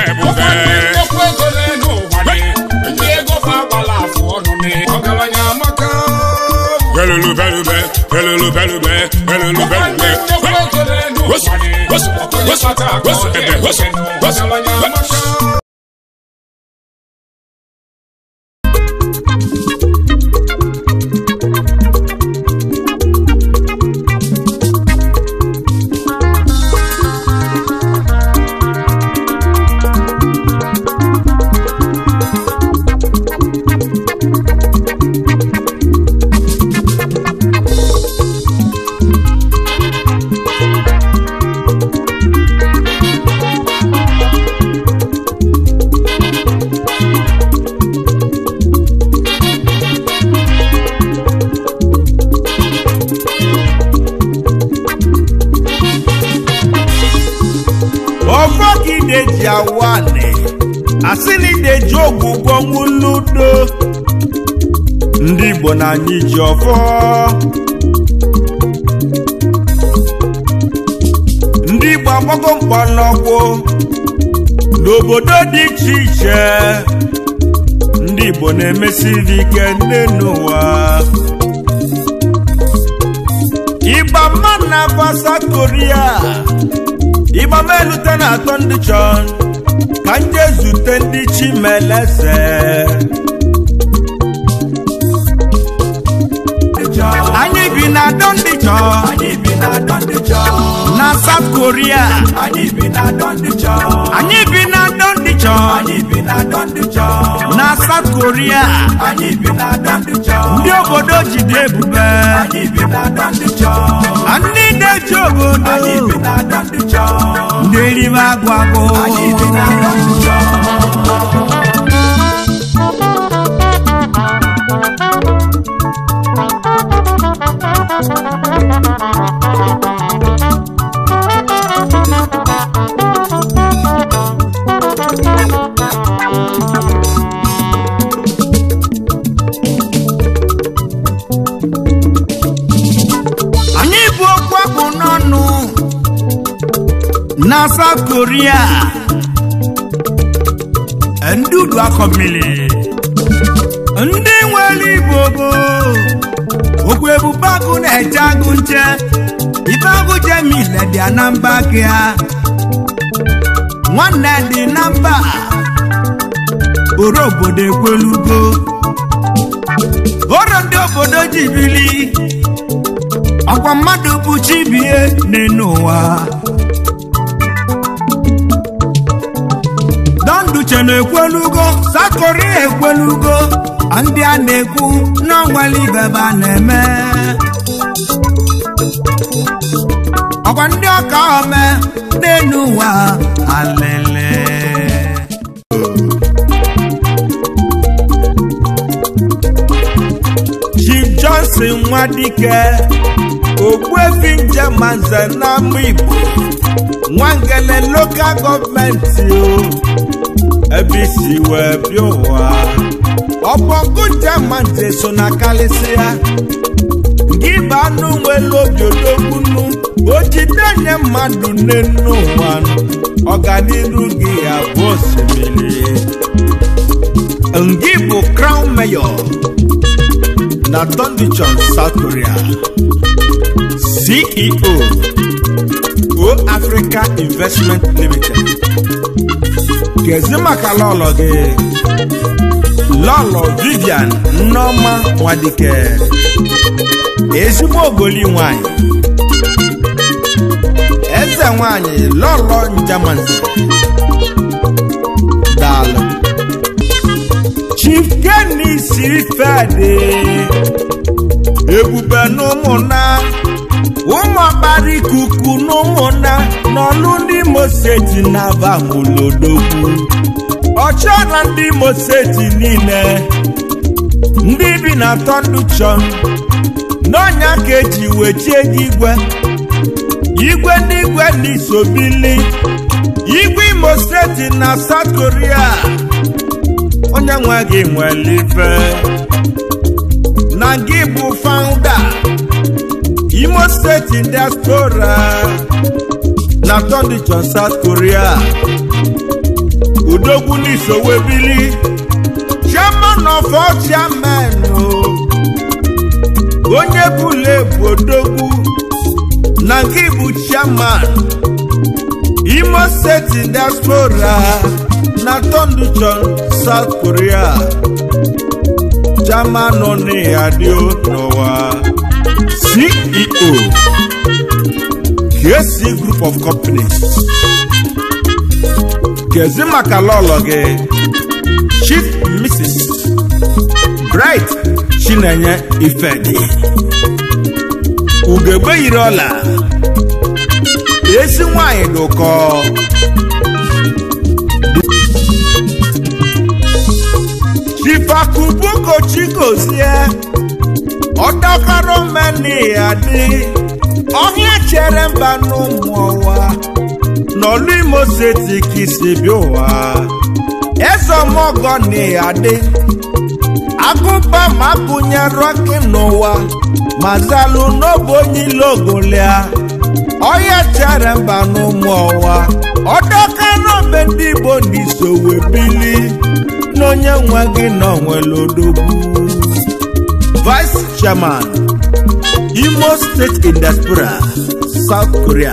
ebube nnekwu ego n'elu ụwa dị ndị ego fa agbala afụ ọnụ ni ọgaranya amaka belulu belube belulu belube belulu belube nnekwu ego n'elu Wosu, ụwa dị wosu, ọkụnye wosu, kpata akụ wosu, ebe, wosu, wosu, ọgaranya amaka ọfọgide ji awane asịnide ji ogwugwo nwuludo ndị igbo na anyị ji ọfọ ndị igbo agbago mkpọlọgwụ n'obodo dị iche iche ndị igbo na-emesiri ike nne n'ụwa ịgba mmanụ na South Korea ịgba m elute na atọ ndị chọn ka m jee zute ndị chimeleze anyị bi na atọ ndị chọn na South Korea anyị bi na atọ ndị chọn na South Korea ndị obodo jide ebube na ndị na-eji obodo ndị erime agwụ agwụ anyị bụ okwu akpụ n'ọnụ na South Korea ndị udu akọ mmiri ndị nwere igbo bụ okwu ebube agụ na-eche agụ nche ife agụ jemile dị ya na mba aka ya nwanne dị na mba oro obodo ekwelugo oro ndị obodo ji bili ọkwa mmadụ bụ chibie n'elu ụwa donduche na-ekwelugo sakori ekwelugo ndị a na-ekwu n'ọnwale ibebe a na-eme ọkwa ndị ọka ome n'elu ụwa alele Chief Johnson Nwadike Ogbuefi Njemaze n'ama Igbo Nwangele lokal gọọmenti o ebe isi wee bịa ụwa ọbọgụ Njemaze so na kalịsịa gị bụ anụ nwere obi odogbunu o jide nye mmadụ n'enu ụwa ọganiru gị ya bụ osimiri ngị bụ crown mayor na Thunderchan South Korea CEO O Africa Investment Limited kezi maka lọlọ gị lọlọ Vivian Nneoma Nwadike ezigbo ogoli nwanyị eze nwanyị lọlọ Njamanze daalụ Chief Kenny siri fede ebube n'ụmụnna ụmụ ọkpara ikuku n'ụmụnna n'ọlụ ndị Imo steeti na-aba mụlodogwu ọchịọna ndị Imo steeti niile ndị bi na Thunderchan n'ọnya ka eji wechie gị igwe igwe ndị igwe n'isobili igwe Imo steeti na South Korea onye nwe gị nwere ife na gị bụ founder Imo steeti diaspora na Thunderchan South Korea odogwu n'isowe bili chairman of all chairman o onye bụla ebu odogwu na nke bụ chairman imo steeti diaspora na tonduchon south korea chairman oniadio n'ụwa ceo KC group of companies kezi maka lọlọ gị chief mrs bright chinenye ifedi ugegbe yiri ọla ezi nwanyị dị ụkọ chifakubuko chigozie ọdọkọrọ meni ya dị ọhịa chere mba n'ụmụ ọwa n'ọlụ imo steeti ka isi bịa ụwa ezemọgọ na ya dị agụba ma akụnyere gị n'ụwa ma zalụ n'obe onye ile ogolia ọhịa chere mba n'ụmụ ọwa ọdọkọrọ mbe ndị igbo n'iso wee bili n'onye nwe gị na onwere odogwu vice chairman imo state in diaspora south korea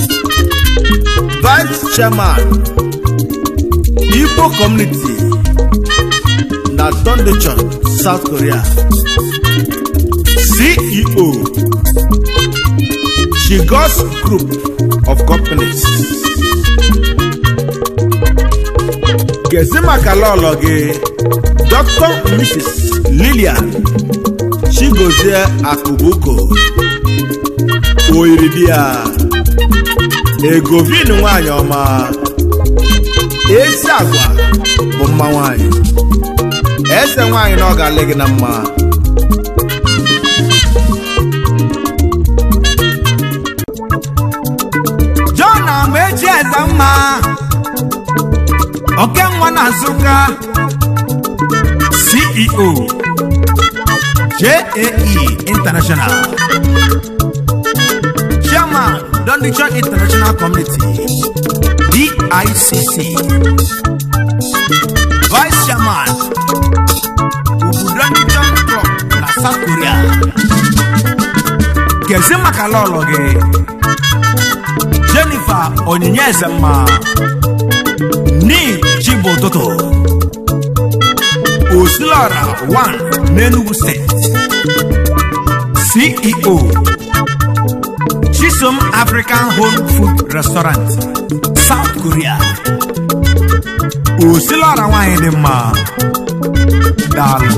vice chairman igbo community na dondochon south korea ceo shigos group of companies gezi maka lọlọ gị dr mrs lilian chigozie akubuko oyiridia egovin nwanyị ọma ezi agwa bụ mma nwanyị eze nwanyị na ọ ga-alị gị na mma john amaechi eze mma okenwa na nsụka ceo JAE International Chairman Dondichon International Community DICC Vice Chairman Ubu Dondichon Club na South Korea Kezi maka lọlọ gị Jennifer Onyinye Ezemma Ni Chibo Ụtụtụ Osilora 1 n'Enugu State CEO Chisom African Home Food Restaurant South Korea Osilora nwanyị dị mma daalụ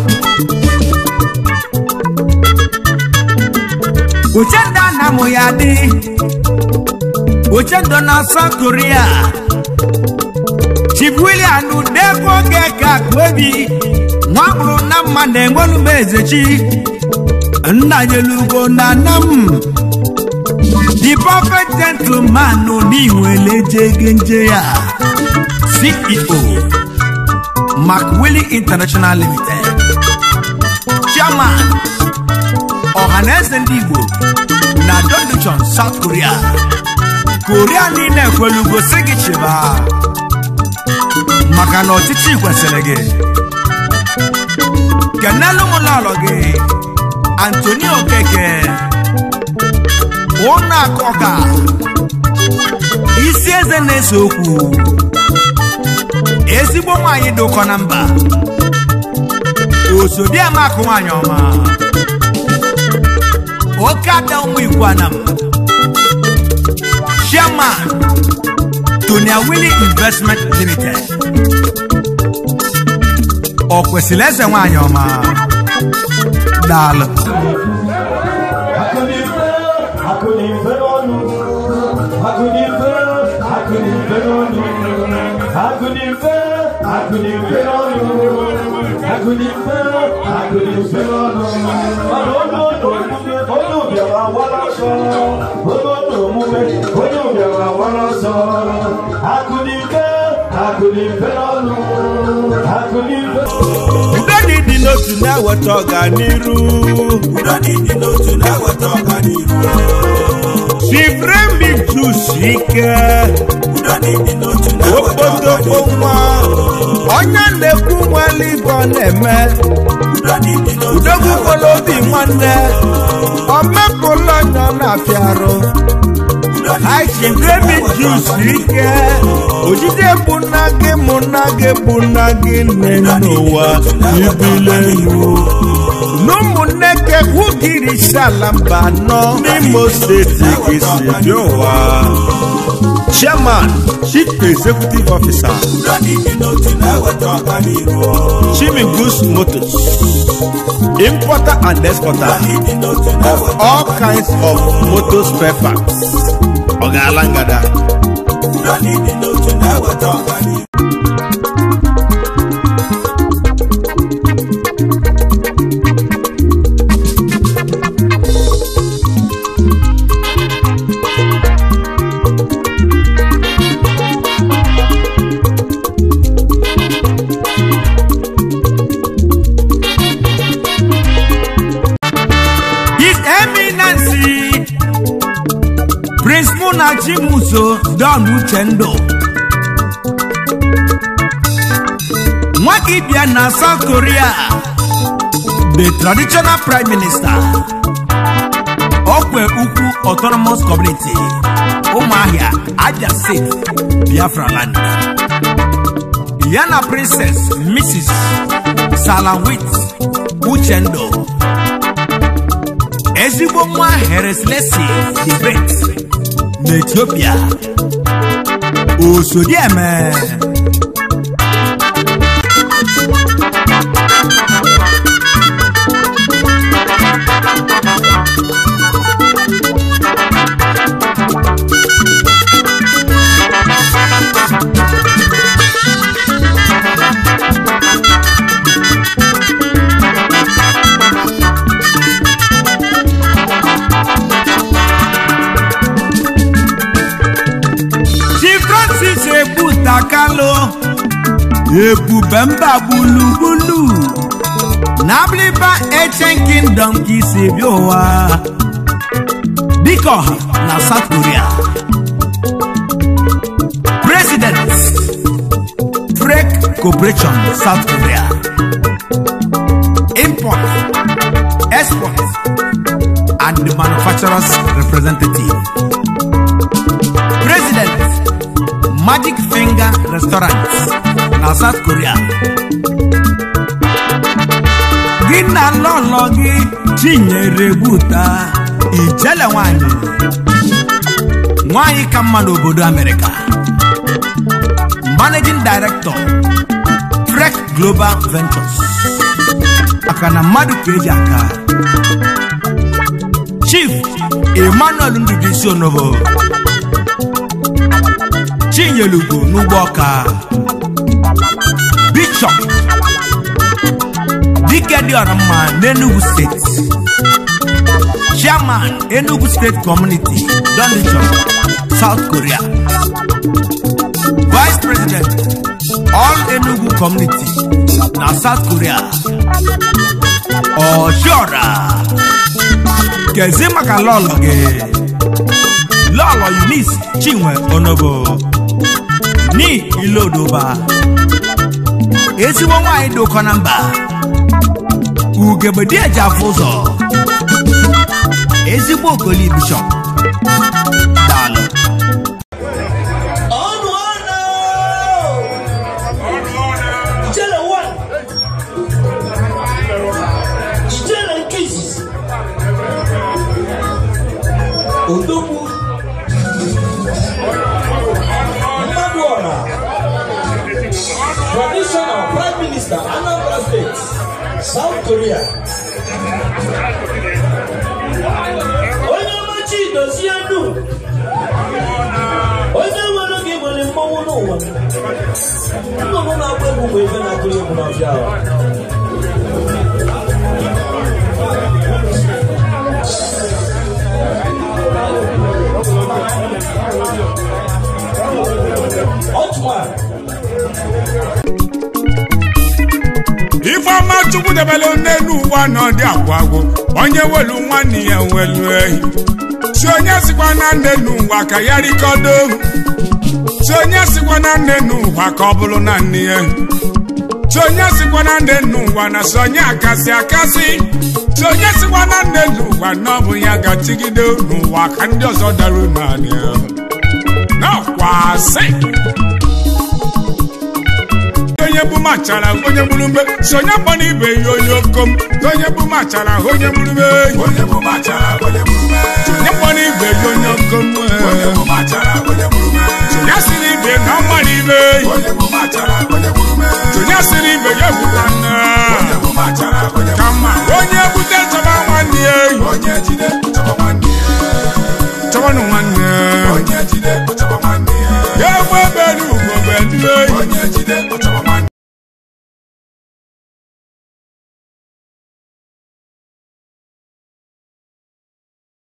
Uchendo na mụ ya dị Uchendo na South Korea Chief William Udeko Geka Kwebi nwa bụrụ na mma na-enwelu m ezechi nna nyelugo na nna m the perfect gentleman n'iwele jegenje ya ceo macwilly international limited chairman ọhaneze ndị igbo na donduchon south korea korea niile ekwelugo si gị chịba maka na ọchịchị kwesịrị gị kenelu m lọlọ gị antonio okeke ụnọ akọka isi eze na-ese okwu ezigbo nwaanyị dị ụkọ na mba osodiamakụ nwaanyị ọma oke ada ụmụ igwe anam chairman tonia willy investment limited ọ kwesịrị eze nwaanyị ọma daalụ udo dị dị n'otu na-eweta ọganiru udo dị dị n'otu na-eweta ọganiru Chivremi Chusike okpotokpo nwa onye na-ekwu nwere ibe ọ na-eme udogbukwala obi nwanne omepụla onye ọ na-afịa arụ Chivremi Chusike ojide bụ nna gị mụ nna gị bụ nna gị nne n'ụwa ibilenu n'ụmụnne ke wugiri sala mba anọ n'imo steeti gị si dị ụwa chairman chief executive officer chimigus motors importer and exporter of all kinds of motor spare parts ọgaala ngada His Eminency Prince Munachi Muso Don Uchendo Nwakibia na South Korea the traditional prime minister Okwe Ukwu Autonomous Community Ụmụahịa Abia State Biafra Land Yana Princess Mrs. Salawit Uchendo ezigbo nwa hereslesi the great n'etiopia osodieme chi francis ebutakalo ebube mba gburugburu na abliba ancient kingdom ka isi bịa ụwa dịka ọha na south korea president frek corporation south korea import export and the manufacturers representative president magic finger restaurant na south korea gị na lọlọ gị chinyere buta ijele nwanyị nwanyị ka mma n'obodo amerịka managing director frek global ventures maka na mmadụ ka eji aka chief emmanuel ndụbisi onobo chinyelugo n'ugbo ọka bishọp dike dị ọra mma n'enugu steeti chairman enugu state community dondichon south korea vice president all enugu community na south korea ọchiọra kezi maka lọlọ gị lọlọ eunice chinwe onobo ní ilodoba ezigbo nwaanyị dị ụkọ na mba ugegbe eji afụ ụzọ ezigbo okoli bishọp daalụ ọnụ ọnụ ijele one ijele nke izizi odogwu mmadụ ọra traditional prime minister anambra state south korea onye ọmachi dozie ndu onye nwere oge nwere mmọnwụ n'ụwa nnụnụ na-agba egwu mgbe ebe na-atụrụ egwu n'ọfịa ahụ Ottoman ifeọma chukwu debere n'elu ụwa na ọdị agwụ agwụ onye welu nwanne ya welu ehi si onye sikwa na nne n'ụwa ka ya rikọdo si onye sikwa na nne n'ụwa ka ọ bụrụ na nne ya si onye sikwa na nne n'ụwa na si onye akasị akasị si onye sikwa na nne n'ụwa na ọ bụ ya gachigide n'ụwa ka ndị ọzọ dara naanị ya n'ọkwasị onye bụ machara onye gburu mbe si onye kpọ n'ibe ya onye okom si onye bụ machara onye gburu mbe onye bụ machara onye gburu mee onye kpọ n'ibe ya onye okom onye bụ machara onye gburu mee onye siri ibe na ọ mara ibe onye bụ machara onye gburu mee onye siri ibe ya ebuka nne